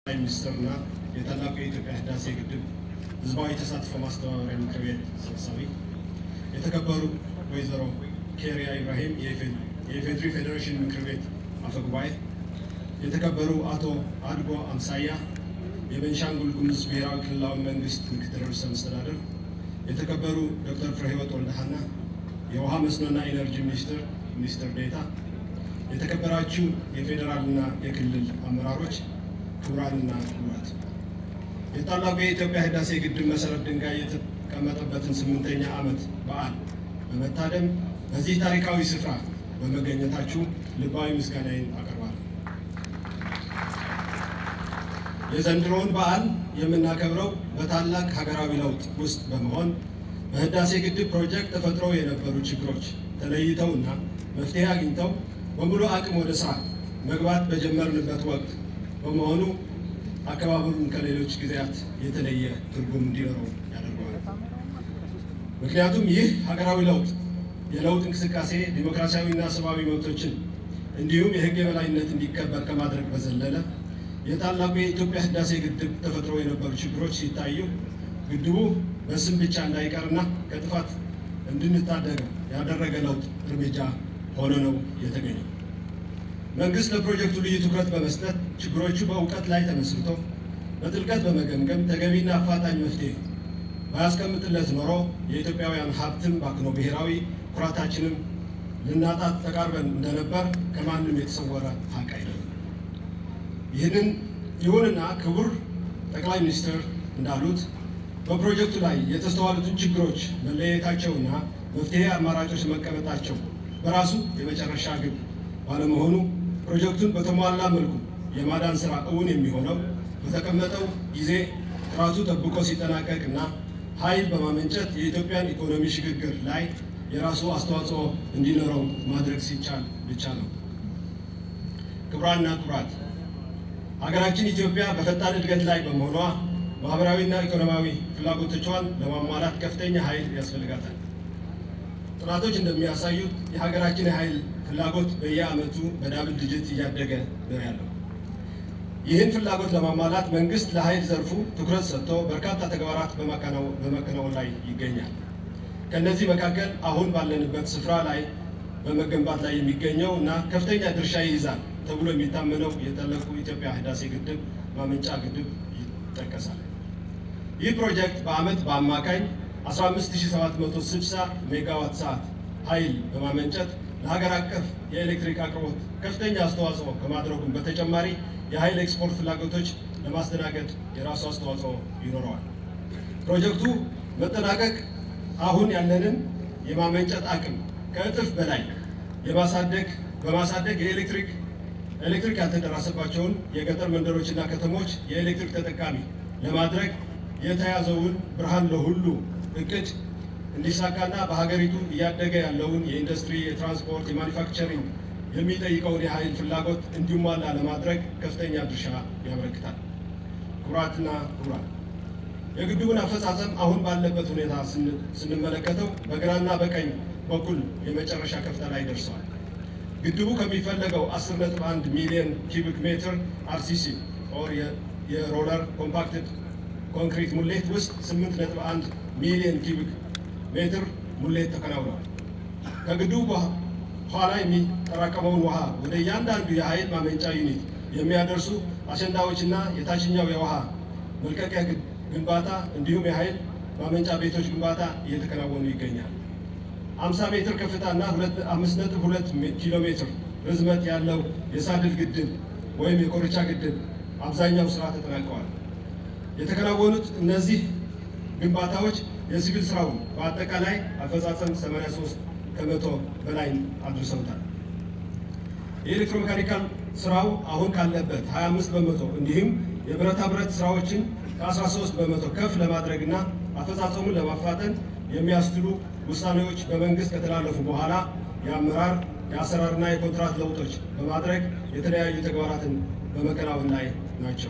ጠቅላይ ሚኒስትርና የታላቁ የኢትዮጵያ ህዳሴ ግድብ ህዝባዊ ተሳትፎ ማስተባበሪያ ምክር ቤት ሰብሳቢ፣ የተከበሩ ወይዘሮ ኬሪያ ኢብራሂም የኢፌድሪ ፌዴሬሽን ምክር ቤት አፈ ጉባኤ፣ የተከበሩ አቶ አድጎ አምሳያ የቤንሻንጉል ጉሙዝ ብሔራዊ ክልላዊ መንግስት ምክትል ርዕሰ መስተዳድር፣ የተከበሩ ዶክተር ፍሬህይወት ወልደሃና የውሃ መስኖና ኢነርጂ ሚኒስትር ሚኒስትር ዴኤታ፣ የተከበራችሁ የፌዴራልና የክልል አመራሮች፣ ክቡራንና ክቡራት የታላቁ የኢትዮጵያ ህዳሴ ግድብ መሰረት ድንጋይ የተቀመጠበትን ስምንተኛ ዓመት በዓል በመታደም በዚህ ታሪካዊ ስፍራ በመገኘታችሁ ልባዊ ምስጋናዬን አቀርባለሁ። የዘንድሮውን በዓል የምናከብረው በታላቅ ሀገራዊ ለውጥ ውስጥ በመሆን በህዳሴ ግድብ ፕሮጀክት ተፈጥረው የነበሩ ችግሮች ተለይተውና መፍትሄ አግኝተው በሙሉ አቅም ወደ ስራ መግባት በጀመርንበት ወቅት በመሆኑ አከባበሩን ከሌሎች ጊዜያት የተለየ ትርጉም እንዲኖረው ያደርገዋል። ምክንያቱም ይህ ሀገራዊ ለውጥ የለውጥ እንቅስቃሴ ዲሞክራሲያዊና ሰብአዊ መብቶችን እንዲሁም የህግ የበላይነት እንዲከበር ከማድረግ በዘለለ የታላቁ የኢትዮጵያ ህዳሴ ግድብ ተፈጥረው የነበሩ ችግሮች ሲታዩ ግድቡ በስም ብቻ እንዳይቀርና ከጥፋት እንድንታደገው ያደረገ ለውጥ እርምጃ ሆኖ ነው የተገኘው። መንግስት ለፕሮጀክቱ ልዩ ትኩረት በመስጠት ችግሮቹ በእውቀት ላይ ተመስርቶ በጥልቀት በመገምገም ተገቢና አፋጣኝ መፍትሄ ባያስቀምጥለት ኖሮ የኢትዮጵያውያን ሀብትም ባክኖ ብሔራዊ ኩራታችንም ልናጣት ተቃርበን እንደነበር ከማንም የተሰወረ ሀቅ አይደለም። ይህንን ይሁንና ክቡር ጠቅላይ ሚኒስትር እንዳሉት በፕሮጀክቱ ላይ የተስተዋሉትን ችግሮች መለየታቸውና መፍትሄ አማራጮች መቀመጣቸው በራሱ የመጨረሻ ግብ ባለመሆኑ ፕሮጀክቱን በተሟላ መልኩ የማዳን ስራ እውን የሚሆነው በተቀመጠው ጊዜ ጥራቱ ጠብቆ ሲጠናቀቅና ኃይል በማመንጨት የኢትዮጵያን ኢኮኖሚ ሽግግር ላይ የራሱ አስተዋጽኦ እንዲኖረው ማድረግ ሲቻል ብቻ ነው። ክቡራንና ክቡራት ሀገራችን ኢትዮጵያ በፈጣን እድገት ላይ በመሆኗ ማህበራዊና ኢኮኖሚያዊ ፍላጎቶቿን ለማሟላት ከፍተኛ ኃይል ያስፈልጋታል። ጥናቶች እንደሚያሳዩት የሀገራችን የኃይል ፍላጎት በየዓመቱ በዳብል ዲጂት እያደገ ነው ያለው። ይህን ፍላጎት ለማሟላት መንግስት ለኃይል ዘርፉ ትኩረት ሰጥቶ በርካታ ተግባራት በማከናወን ላይ ይገኛል። ከእነዚህ መካከል አሁን ባለንበት ስፍራ ላይ በመገንባት ላይ የሚገኘው እና ከፍተኛ ድርሻ ይይዛል ተብሎ የሚታመነው የታላቁ ኢትዮጵያ ህዳሴ ግድብ ማመንጫ ግድብ ይጠቀሳል። ይህ ፕሮጀክት በዓመት በአማካኝ 15760 ሜጋዋት ሰዓት ኃይል በማመንጨት ለሀገር አቀፍ የኤሌክትሪክ አቅርቦት ከፍተኛ አስተዋጽኦ ከማድረጉም በተጨማሪ የኃይል ኤክስፖርት ፍላጎቶች ለማስተናገድ የራሱ አስተዋጽኦ ይኖረዋል። ፕሮጀክቱ መጠናቀቅ አሁን ያለንን የማመንጨት አቅም ከእጥፍ በላይ የማሳደግ በማሳደግ የኤሌክትሪክ ኤሌክትሪክ ያልተደረሰባቸውን የገጠር መንደሮችና ከተሞች የኤሌክትሪክ ተጠቃሚ ለማድረግ የተያዘውን ብርሃን ለሁሉ እቅድ እንዲሳካና በሀገሪቱ እያደገ ያለውን የኢንዱስትሪ፣ የትራንስፖርት፣ የማኒፋክቸሪንግ የሚጠይቀውን የኃይል ፍላጎት እንዲሟላ ለማድረግ ከፍተኛ ድርሻ ያበረክታል። ክቡራትና ክቡራን የግድቡን አፈጻጸም አሁን ባለበት ሁኔታ ስንመለከተው በግራና በቀኝ በኩል የመጨረሻ ከፍታ ላይ ደርሰዋል። ግድቡ ከሚፈለገው 10.1 ሚሊዮን ኪቢክ ሜትር አርሲሲ ኦር የሮለር ኮምፓክትድ ኮንክሪት ሙሌት ውስጥ 8.1 ሚሊዮን ኪቢክ ሜትር ሙሌት ተከናውኗል። ከግድቡ ኋላ የሚጠራቀመውን ውሃ ወደ እያንዳንዱ የኃይል ማመንጫ ዩኒት የሚያደርሱ አሸንዳዎችና የታችኛው የውሃ መልቀቂያ ግንባታ እንዲሁም የኃይል ማመንጫ ቤቶች ግንባታ እየተከናወኑ ይገኛል። 50 ሜትር ከፍታና 5.2 ኪሎ ሜትር ርዝመት ያለው የሳድል ግድብ ወይም የኮርቻ ግድብ አብዛኛው ስራ ተጠናቀዋል። የተከናወኑት እነዚህ ግንባታዎች የሲቪል ስራውን በአጠቃላይ አፈጻጸም 83 ከመቶ በላይ አድርሰውታል። የኤሌክትሮሜካኒካል ስራው አሁን ካለበት 25 በመቶ እንዲሁም የብረታ ብረት ስራዎችን ከ13 በመቶ ከፍ ለማድረግና አፈጻጸሙን ለማፋጠን የሚያስችሉ ውሳኔዎች በመንግስት ከተላለፉ በኋላ የአመራር የአሰራርና የኮንትራት ለውጦች በማድረግ የተለያዩ ተግባራትን በመከናወን ላይ ናቸው።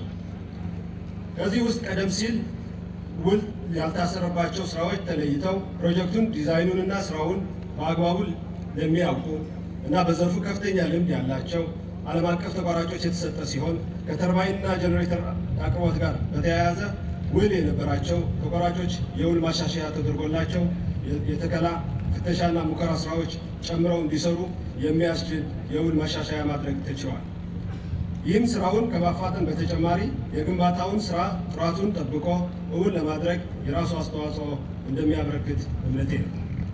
ከዚህ ውስጥ ቀደም ሲል ውል ያልታሰረባቸው ስራዎች ተለይተው ፕሮጀክቱን ዲዛይኑንና ስራውን በአግባቡ ለሚያውቁ እና በዘርፉ ከፍተኛ ልምድ ያላቸው ዓለም አቀፍ ተቋራጮች የተሰጠ ሲሆን ከተርባይንና ጀኔሬተር አቅርቦት ጋር በተያያዘ ውል የነበራቸው ተቋራጮች የውል ማሻሻያ ተደርጎላቸው የተከላ ፍተሻና ሙከራ ስራዎች ጨምረው እንዲሰሩ የሚያስችል የውል ማሻሻያ ማድረግ ተችሏል። ይህም ስራውን ከማፋጠን በተጨማሪ የግንባታውን ስራ ጥራቱን ጠብቆ እውን ለማድረግ የራሱ አስተዋጽኦ እንደሚያበረክት እምነቴ ነው።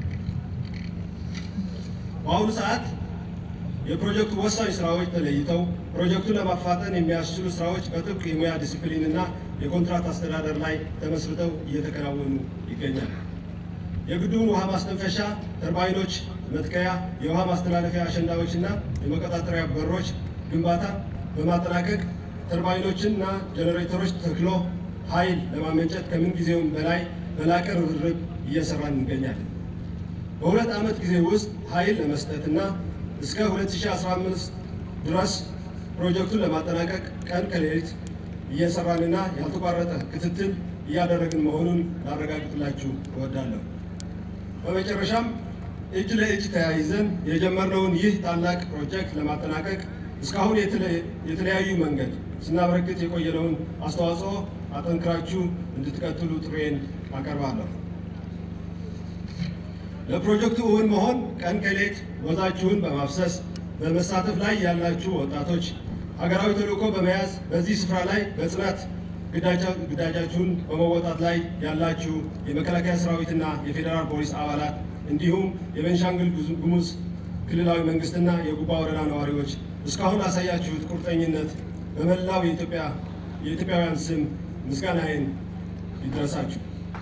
በአሁኑ ሰዓት የፕሮጀክቱ ወሳኝ ስራዎች ተለይተው ፕሮጀክቱን ለማፋጠን የሚያስችሉ ስራዎች በጥብቅ የሙያ ዲሲፕሊን እና የኮንትራት አስተዳደር ላይ ተመስርተው እየተከናወኑ ይገኛል። የግድቡን ውሃ ማስተንፈሻ ተርባይኖች መትከያ፣ የውሃ ማስተላለፊያ አሸንዳዎች እና የመቆጣጠሪያ በሮች ግንባታ በማጠናቀቅ ተርባይኖችንና ጀኔሬተሮች ተክሎ ኃይል ለማመንጨት ከምን ጊዜውም በላይ በላቀ ርብርብ እየሰራን እንገኛለን። በሁለት ዓመት ጊዜ ውስጥ ኃይል ለመስጠትና እስከ 2015 ድረስ ፕሮጀክቱን ለማጠናቀቅ ቀን ከሌሊት እየሰራንና ያልተቋረጠ ክትትል እያደረግን መሆኑን ላረጋግጥላችሁ እወዳለሁ። በመጨረሻም እጅ ለእጅ ተያይዘን የጀመርነውን ይህ ታላቅ ፕሮጀክት ለማጠናቀቅ እስካሁን የተለያዩ መንገድ ስናበረክት የቆየነውን አስተዋጽኦ አጠንክራችሁ እንድትቀጥሉ ጥሬን አቀርባለሁ። ለፕሮጀክቱ እውን መሆን ቀን ከሌት ወዛችሁን በማፍሰስ በመሳተፍ ላይ ያላችሁ ወጣቶች ሀገራዊ ተልዕኮ በመያዝ በዚህ ስፍራ ላይ በጽናት ግዳጃችሁን በመወጣት ላይ ያላችሁ የመከላከያ ሰራዊትና የፌዴራል ፖሊስ አባላት እንዲሁም የቤንሻንጉል ጉሙዝ ክልላዊ መንግስትና የጉባ ወረዳ ነዋሪዎች እስካሁን ላሳያችሁት ቁርጠኝነት በመላው የኢትዮጵያውያን ስም ምስጋናዬን ይድረሳችሁ።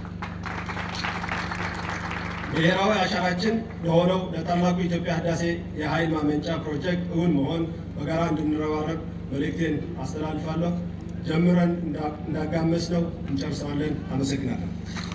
ብሔራዊ አሻራችን ለሆነው ለታላቁ የኢትዮጵያ ህዳሴ የኃይል ማመንጫ ፕሮጀክት እውን መሆን በጋራ እንድንረባረብ መልእክቴን አስተላልፋለሁ። ጀምረን እንዳጋመስ ነው እንጨርሰዋለን። አመሰግናለሁ።